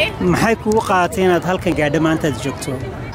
maxay kugu qaadatay inaad halkan gaadho maanta aad joogto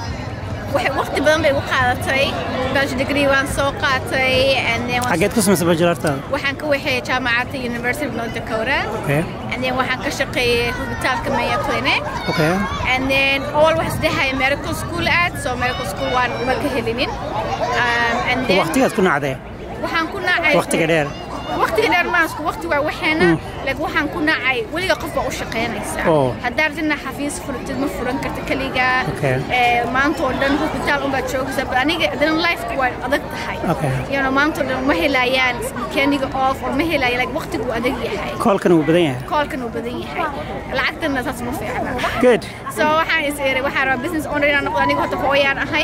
waxay waqti badan bay u qaadatay bachelor degree waan soo qaatay and then waan- xageed ku samaysay bajilartaada waxaan ka waxeeyay jaamacadda University of North Dakota okay and then waxaan ka shaqeeyay hospitaalka Mayo Clinic okay and then all waxaan isdhahaya medical school aad so medical school waan uma ka helinin um, and then waqtigaad ku nacdee waxaan ku nacay waqtiga dheer waqtiga dheer maasku waqti waa waxeena laakiin waxaan ku nacay weliga qof baa u shaqaynaysaa Oh. haddaad rabtid inaad xafiis furatid ma furan karta keliga Okay. Eh, maanta oo dhan hospitaal unbaad joogaysaa but aniga haddana life waa adag tahay Okay. you know maanta oo dhan ma helayaan weekendiga off or ma helayaan like waqtigu wuu adag yahay koolkan wuu badan yahay koolkan uu badan yahay lacagtana saas ma fiicna good so waxaan is iri waxaan rabaa business owner inaan noqdo aniga horta hooyaan ahay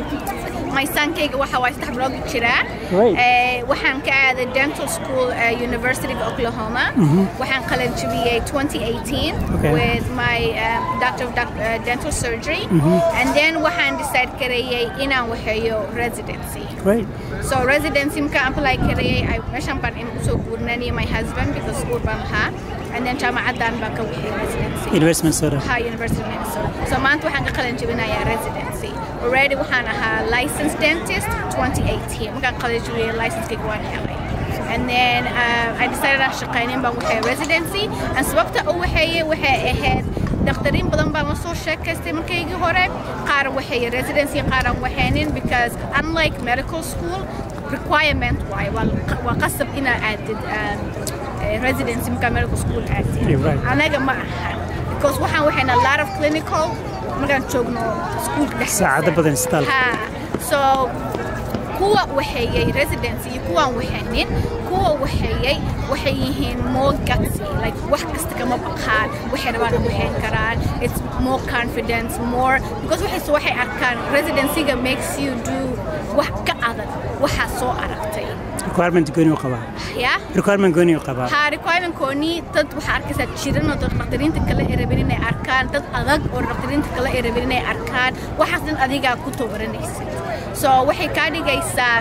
my sonkayga waxa waay saddex bilood buu jiraa Great. Eh, waxaan ka aaday dental school uh, university of oklahoma waxaan qalin jabiyey 2018 Okay. with my um, doctor of doc- uh, dental surgery and then waxaan decide gareeyey inaan waxeeyo residency great so residency markaan apply gareeyey ay- meeshan baan in usoo guurnaniyo my husband because school baan lahaa and then jaamacadan baan ka waxeeyey residency university minnesota ha University of Minnesota. So maanta waxaan ka qalin jabinayaa residency. Already waxaan ahaa licensed dentist 2018. Markaan qalin jabiyay licensekayga waan helay. And then uh, I decided aan shaqaynin baan waxay residency. And sababta u waxeeyay waxay ahayd dakhtariin badan baan la soo sheekaystay markaygii hore. Qaar waxay residency qaar aan waxaynin because unlike medical school requirement waaye waa waa qasab inaad aadid um, eh, residency markaa medical school aadid. Yeah, right. anaga ma aha because waxaan waxayna a lot of clinical markaan joogno schoolka dhexdiisa. Saacado badan isbitaalka. Ha. so kuwa waxeeyey residency iyo kuwaan waxaynin kuwa waxeeyey waxay yihiin more gutsy like wax kasta kama baqaan waxay rabaan in waxayn karaan it's more confidence more because waxay waxay arkaan residencyga makes you do wax ka adag waxaa soo aragtay requirement gooni u qabaa yeah requirement gooni u qabaa ha requirementkooni dad waxaa arkaysaa jiran oo dad dhakhtariinta kale ay rabeen inay arkaan dad adag oo dhakhtariinta kale ay rabeen inay arkaan waxaas dhan adigaa ku tabaranaysid so waxay kaa dhigaysaa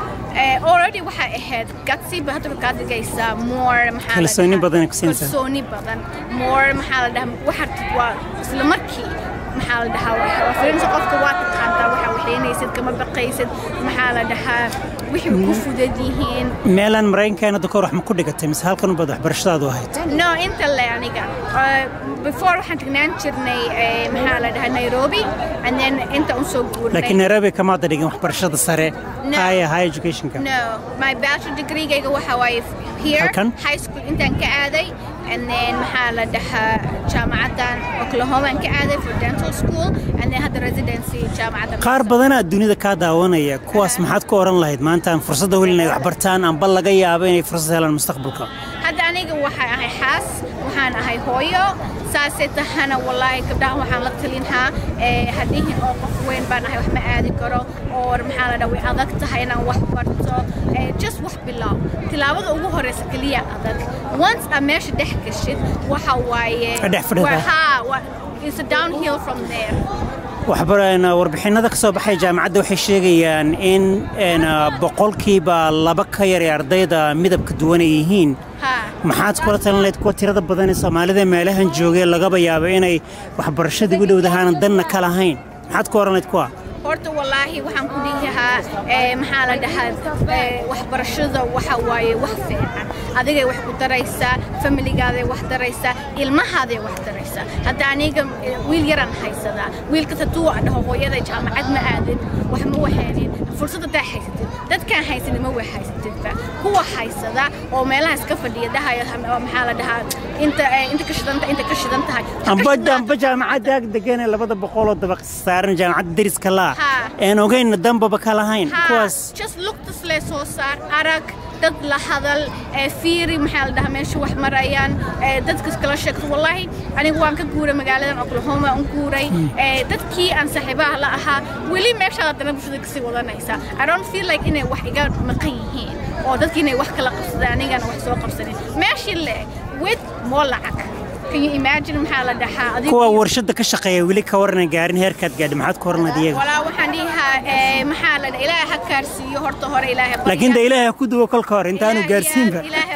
eh, already waxay ahayd gatsiba hadda waxay kaa dhigaysaa more maxaa la Kalsooni dhahaa- badan ay ku siinaysaa. kalsooni badan more maxaa la dhahaa waxaad waa isla markii maxaa la dhahaa waa waa firinsa qofka waa taqaantaa waxaa waxaynaysid kama baqaysid maxaa la dhahaa wixii ku fudud yihiin meelaan maraykanka hadda kahor wax ma ku dhigatay mise halkan u bad waxbarashadaadu ahayd No, inta le aniga. Uh, before waxaan tagnaan jirnay eh, maxaa la dhahaa Nairobi and then inta un soo guurnay. laakiin nairobi kamaada dhigin waxbarashada sare No. higher high educationka No, my bachelor degree-gayga waxa waaye here Halkan? high school intaan ka aaday and then maxaa la dhahaa jaamacadan Oklahoma aan ka aaday for dental school and then hadda residency jaamacadda qaar badanaa dunida kaa daawanaya kuwaas maxaad ku oran lahayd maanta aan fursadda helin ay wax bartaan amba laga yaabo inay fursad helaan mustaqbalka hadda aniga waxaan ahay xaas waxaan ahay hooyo saasay tahana wallaahi gabdhaha waxaan la talinhaa ee haddihin oo qof weyn baan ahay wax ma aadi karo oo maxaa la dhaha way adag tahay inaan wax barto ee just wax bilow tilaabada ugu horeysa keliya adag once aa meesha dhex gashid waxa waaye Ka dhex fadhidaa. waa- haa waa- it's a downhill from there waxbarana warbixinada ka soo baxay jaamacadda waxay sheegayaan in een, boqolkiiba laba ka yar ee ardayda midabka duwan ay yihiin haa maxaad kula talin lahayd kuwa tirada badan ee soomaalida meelahan joogay lagaba yaabo inay waxbarashadii u dhowdahaanan danna ka lahayn maxaad ku oran lahayd kuwa horta wallaahi waxaan ku dhihi lahaa ee, maxaa la dhahaa ee, waxbarashada waxa waaye wax fiican adigay wax ku daraysaa familigaaday wax daraysaa ilmahaaday wax daraysaa hadda aniga ee, wiil yaraan haysadaa wiilkas hadduu dhaho hooyaday jaamacad ma aadin wax ma waxaynin fursad haddaa haysatid dadkaan haysanin ma wax haysatidba kuwa haysada oo meelaha iska fadhiya dhahaya "Ha- maxaa la dhahaa inta ee, inta ka shidan tahay inta ka shidan tahay Ha ka amba shidnaan amba jaamacadda ag degan ee labada boqoloo dabaq saaran jaamacadda deriska laa Ha. een ogayna danbaba ka lahayn ها kuwaas just look this lee soo saar arag dad la hadal ee fiiri maxaa la dhahaa meesha wax marayaan ee dadka iskala sheegto wallaahi anigu waan ka guuray magaaladan oklahoma aan guuray ee dadkii aan saaxiibaha la ahaa weli meeshaad haddana bulshada kasii wadanaysa i don't feel like inay wax iga maqan yihiin oo dadkii inay wax kala qabsadaan anigana wax soo qabsanin meeshii le with more lacag can you imagine maxaa la dhahaa adigu kuwa warshadda ka shaqeeya weli ka warana gaarin heerkaad gaadhi maxaad ku oran lahayd iyaga walaa waxaan dhihaa ee, maxaa la dhahaa ilaahay ha kaarsiiyo horta hore ilaahay laakiin de barya. ilaahay ha ku duwo kolka hor intaanu Ilaahay- gaarsiinba ilaahay kugu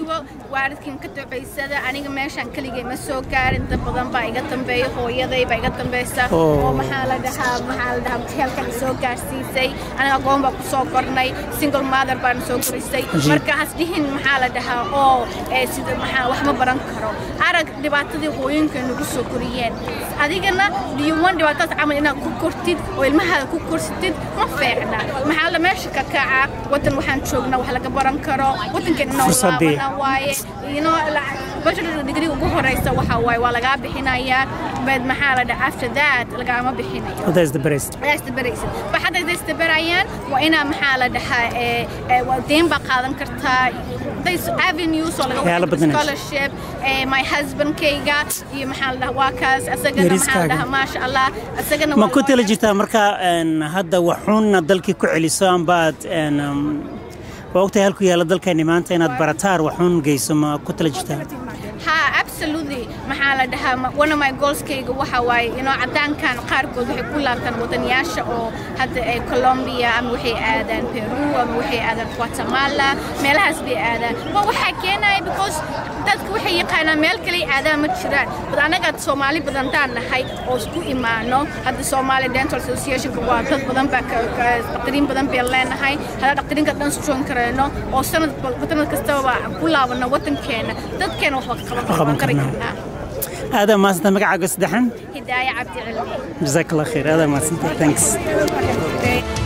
duwo waalidkiin ka ducaysada aniga meeshaan keligay ma soo gaarin dad badan baa iga dambeeya hooyaday baa iga dambaysa Oh. oo maxaa la dhahaa maxaa la dhahaa heelkan soo gaarsiisay aniga aqoon baa ku soo kornay single mother baan soo korisay Ajiib. marka has dhihin maxaa la dhahaa oo ee, sida maxaa wax ma baran karo arag dhibaatadii hooyinka nagu soo koriyeen adigana diyuwan dhibaatadaas camal inaad ku kortid oo ilmahaada ku korsatid ma fiicna maxaa la meesha ka kaca wadan waxaan joognaa wax laga baran karo wadankan inoo Fursadii. laabana waaye you know la- bachelor degree ugu horeysa waxa waaye waa lagaa bixinayaa bad maxaa la dhaha after that lagaama bixinayo Oh, that's the best ayaa isdabaraysid ba hadda is isdabarayaan waa inaa maxaa la dhahaa ee, ee, waa deyn baa qaadan kartaa There's avenues oo laga Waxyaalo wada badan. scholarship ee, my husbandkayga iyo maxaa la dhahaa waa kaas asagana maxaa la Yariskaaga. dhahaa maasha allah asagana ma waa ku lawyer. tala jirtaa marka een, hadda waxuunna dalkii ku celiso ambaad een, um, waa ogtahay halku yaalla dalkeenni maanta inaad barataar waxuun geyso ma ku tala jirtaa ha absolutely maxaa la dhahaa ma- one of my goalskayga waxa waaye inoo cadaankan qaarkood waxay ku laabtaan wadanayaasha oo hadda ee Colombia ama waxay aadaan Peru ama waxay aadaan Guatemala meelahaas bay aadaan waa waxaa keenaya because dadka waxay yaqaanaan meel kale ay aadaan ma jiraan bad anaga Soomaali badan taan nahay oo isku imaano hadda Somali Dental Association waa dad badan baa ka- ka- dhaqtariin badan bay leenahay hadda dhaqtariinka dhan soo kareyno oo sanad sanad kastaba ku laabano wadankeena dadkeena wax ka Qaban qaban kari karnaa. karnaa aadaa mahadsanta magacaaga saddexan hidaaya cabdi cilmi jazaak allah khayr aadaa mahadsanta thanks Okay.